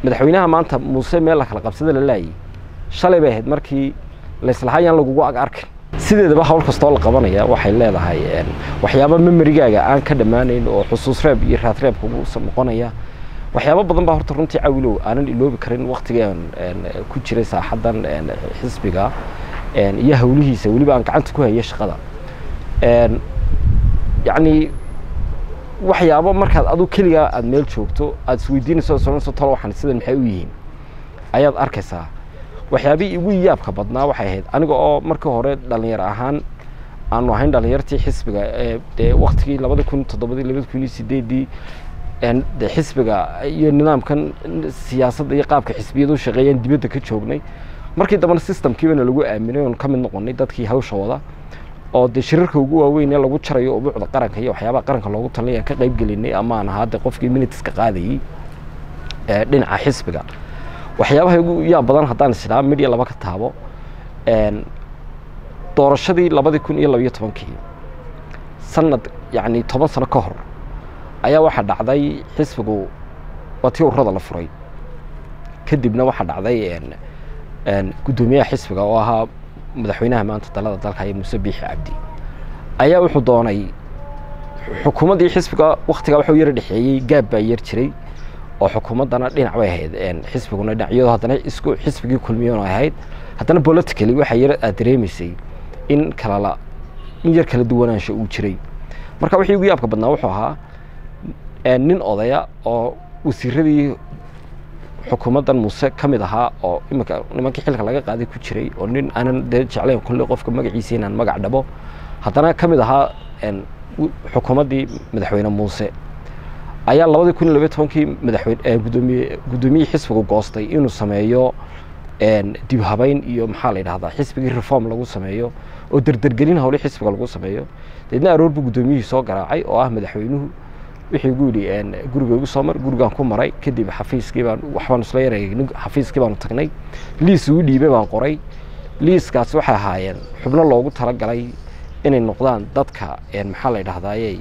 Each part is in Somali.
madaxweynaha maanta muuse meel la kala qabsada la laayay shalay bay ahayd markii layslahaayaan lagugu ag arkin sideedaba hawl kastoo la qabanaya waxay leedahay waxyaaba memerigaaga aan ka dhammaanayn oo xusuus reeb iyo raad reeb kugu noqonaya waxyaabo badan baa horta runtii cawilow aanan iloobi karin waktigaan ku jiray saaxaddan xisbiga iyo hawlihiisa weliba aan gacanta ku haya shaqada yacni waxyaabo markaad adu keligaa aada meel joogto aada isweydiinayso soonayso talo waxaan sidan maxay u yihiin ayaad arkaysaa waxyaabihii igu yaabka badnaa waxay ahayd aniga oo markii hore dhalinyaro ahaan aanu ahayn dhalinyartii xisbiga dee waktigii labada kun toddobadii labada kun iyo sideedii de xisbiga iyo nidaamkan siyaasadda iyo qaabka xisbiyadu shaqeeyaan dibadda ka joognay markii dambena systemkiibana lagu aaminay oon ka mid noqonay dadkii hawsha wada oo dee shirarka ugu waaweyn ee lagu jarayo ubuucda qaranka iyo waxyaabaha qaranka loogu talinay aan ka qayb gelinay ama aan ahaa de qofkii minitiska qaadayey dhinaca xisbiga waxyaabaha ugu yaa badan haddaan isdhaa midya laba ka taabo doorashadii labadii kun iyo labiyo tobankii sanad yacni toban sano ka hor ayaa waxaa dhacday xisbigu waa tii ururada la furay kadibna waxaa dhacday guddoomiyaha xisbiga oo ahaa madaxweynaha maanta dalada dalka iyo muuse biixi cabdi ayaa wuxuu doonay xukuumaddii xisbiga waktigaa waxuu yara dhexeeyey gaab baa yar jiray oo xukuumaddana dhinac bay ahayd xisbiguna dhinac iyadoo haddana isku xisbigii kulmiyoon ahayd haddana politically waxaa yar aad dareemaysay in kalala in yar kala duwanaansha uu jiray marka wixii ugu yaabka badnaa wuxuu ahaa nin odaya oo wasiiradii xukuumaddan muuse ka mid ahaa oo iminka nimankii xilka laga qaaday ku jiray oo nin aanan dee jeclayn kulle qofka magaciisa inaan magac dhabo haddana ka mid ahaa xukuumaddii madaxweyne muuse ayaa labadii kun iyo labiyo tobankii madaxweyne gudoomiye guddoomiyihii xisbigu goostay inuu sameeyo dib habeyn iyo maxaa la yidhahdaa xisbigii reform lagu sameeyo oo derdergelin hawle xisbiga lagu sameeyo deedna aroor buu guddoomiyihii soo garaacay oo ah madaxweynuhu wixii igu yidhi guriga igu soo mar gurigaan ku maray kadib xafiiskii baan waxbaan isla yareegay xafiiskii baanu tagnay liis ugu dhiibay baan qoray liiskaasi waxay ahaayeen xubno loogu talagalay inay noqdaan dadka maxaa la yidhahdaaye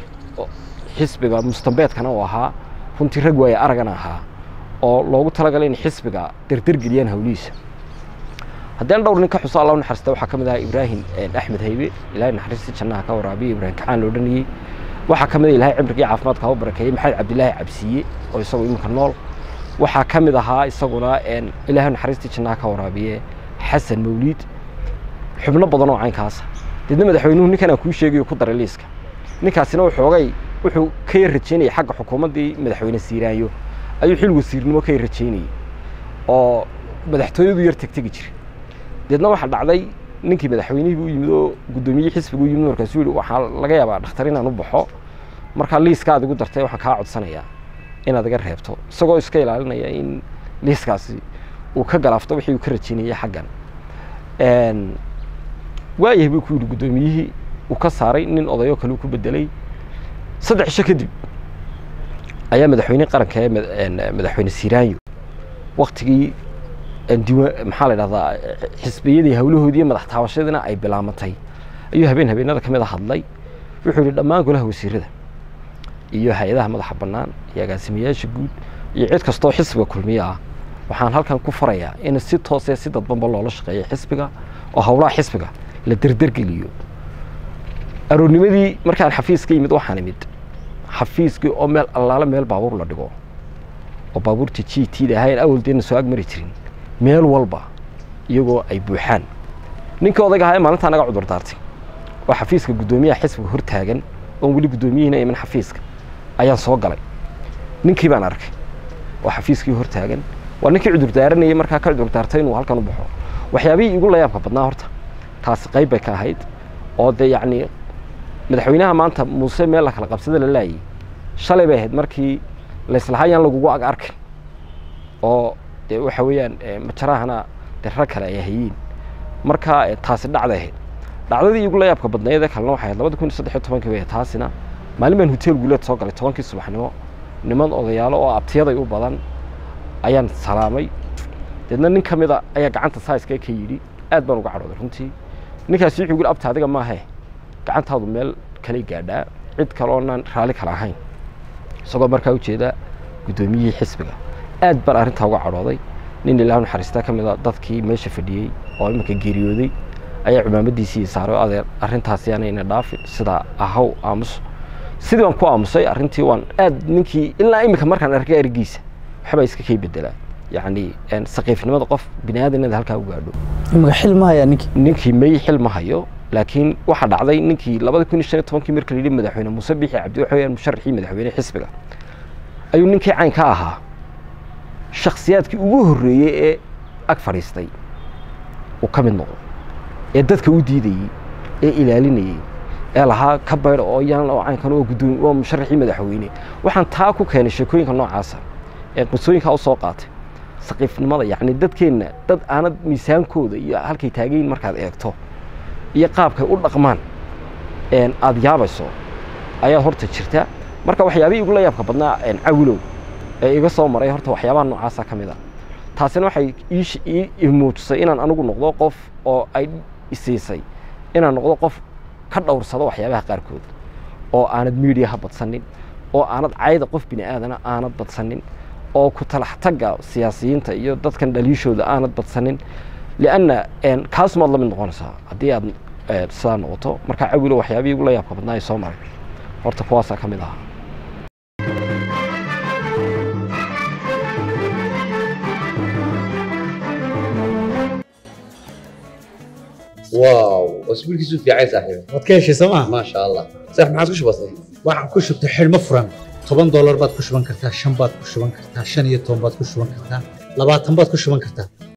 xisbiga mustambeedkana uu ahaa runtii rag waaye aragana ahaa oo loogu talagalay inay xisbiga derdergeliyaan hawlihiisa haddeen dhowr nin ka xuso alla naxariista waxaa ka mid ahaa ibraahim axmed haybe ilaahay naxariistii jannaha ka waraabiye ibraahim kacaan loo dhaniyey waxaa ka mid a ilahay cimrigii caafimaadka hau barakeeyey maxamed cabdilaahi cabsiye oo isagu iminka nool waxaa ka mid ahaa isaguna ilaahay naxariistii jannaha ka waraabiye xasan mawliid xubno badan oo caynkaasa deedna madaxweynuhu ninkan aan kuu sheegayo ku daray liiska ninkaasina wuxoogay wuxuu ka yar rajaynayay xagga xukuumaddii madaxweyne siiraanyo ayuu xil wasiirnimo ka yar rajaynayey oo madaxtooyadu yar tegtegi jiray deedna waxaa dhacday ninkii madaxweynihii u yimid oo guddoomiyihii xisbigu u yimid markaasuu yihi waxaa laga yaabaa dhakhtar inaan u baxo markaa liiskaad igu dartay waxaan kaa codsanayaa inaad iga reebto isagoo iska ilaalinaya in liiskaasi uu ka galaafto wixii uu ka rajaynayay xaggan waayahay buu ku yidhi guddoomiyihii uu ka saaray nin odayoo kale uu ku bedelay saddex cisho kadib ayaa madaxweyne qaranka ee madaxweyne siiraanyo waktigii diwa maxaa la dhahdaa xisbiyadii hawlahoodii iyo madax taabashadiina ay bilaamatay ayuu habeen habeenada ka mid a hadlay wuxuu yihi dhammaan golaha wasiirada iyo hay-adaha madaxa bannaan iyo agaasimayaasha guud iyo cid kastoo xisbiga kulmiye ah waxaan halkan ku farayaa in si toosee si dadbanba loola shaqeeyo xisbiga oo howlaha xisbiga la derdergeliyo aroornimadii markaan xafiiska yimid waxaan imid xafiiskii oo meel allaale meel baabuur la dhigo oo baabuurta g t da ahayn awaldeena soo agmari jirin meel walba iyagoo ay buuxaan ninkii odayga ahaa ee maalintaa naga cudur daartay oo xafiiska guddoomiyaha xisbiga hor taagan oon weli guddoomiyihiina iman xafiiska ayaan soo galay ninkii baan arkay oo xafiiskii hor taagan waa ninkii cudur daaranayay markaa ka cudur daartay inuu halkan u baxo waxyaabihii igu layaabka badnaa horta taasi qayb bay ka ahayd oo dee yacni madaxweynaha maanta muuse meel la kala qabsada la laayay shalay bay ahayd markii layslahaayaan lagugu ag arkin oo dee waxa weeyaan majarahana dee rag kale ay hayeen marka taasi dhacday ahayd dhacdadii igu layaabka badnayd ee kalena waxay ahayd labada kun iyo saddex iyo tobankii bay taasina maalin baan hotel guuleed soo galay tobankii subaxnimo niman odayaalo oo abtiyaday u badan ayaan salaamay deedna nin ka mida ayaa gacanta saiska ka yidhi aad baan uga cadhooday runtii ninkaasi wuxuu yidhi abta adiga maahe gacantaadu meel kale gaadhaa cid kale oonaan raalli kale ahayn isagoo markaa ujeeda guddoomiyihii xisbiga aad baan arrintaa uga cadhooday nin ilaah naxariistaa ka mid a dadkii meesha fadhiyey oo iminka geeriyooday ayaa cumaamadiisii saaray oo adeer arrintaasi aanayna dhaafin sidaa ahaw aamus sidii waan ku aamusay arrintii waan aad ninkii ilaa iminka markaan arkay ergiisa waxbaa iska kay bedelaa yacni saqiifnimada qof bini aadan inaad halkaa u gaadho imika xil ma hayaa ninkii ninkii may xil ma hayo laakiin waxaa dhacday ninkii labada kun iyo shan iyo tobankii marka la yidhi madaxweyne muuse bixi cabdi waxa weyaan musharaxii madaxweyne xisbiga ayuu ninkii cayn ka ahaa shakhsiyaadkii ugu horreeyey ee ag fadhiistay uu ka mid noqdo ee dadka u diidayey ee ilaalinayey ee lahaa ka baydh oo yaan oo caynkan oo guddoon waa musharaxii madaxweyne waxaan taa ku keenay sheekooyinka noocaasa ee qisooyinkaa u soo qaatay saqiifnimada yacni dadkeenna dad aanad miisaankooda iyo halkay taagayin markaad eegto iyo qaabkay u dhaqmaan aada yaabayso ayaa horta jirta marka waxyaabihii igula yaabka badnaa cawilow ee iga soo maray horta waxyaabaha noocaasa ka mid a taasina waxay ii muujisay inaan anigu noqdo qof oo ay isiisay inaan noqdo qof ka dhowrsado waxyaabaha qaarkood oo aanad miidiyaha badsanin oo aanad cayda qof bini aadana aanad badsanin oo ku talax tagga siyaasiyiinta iyo dadkan dhaliishooda aanad badsanin lianna kaasumaad la mid noqonaysaa haddii aad sidaa noqoto markaa cawilo waxyaabihii igula yaabka badnaa ay soo maray horta kuwaasaa ka mid ahaa واو اسبوعك في عايز صاحبي waad ka heshay sooma ما شاء الله صح ما عاد كش بسيط waxaan ku shubtay xidhmo furan toban doolar baad ku shuban kartaa shan baad ku shuban kartaa shan iyo toban baad ku shuban kartaa labaatan baad ku shuban kartaa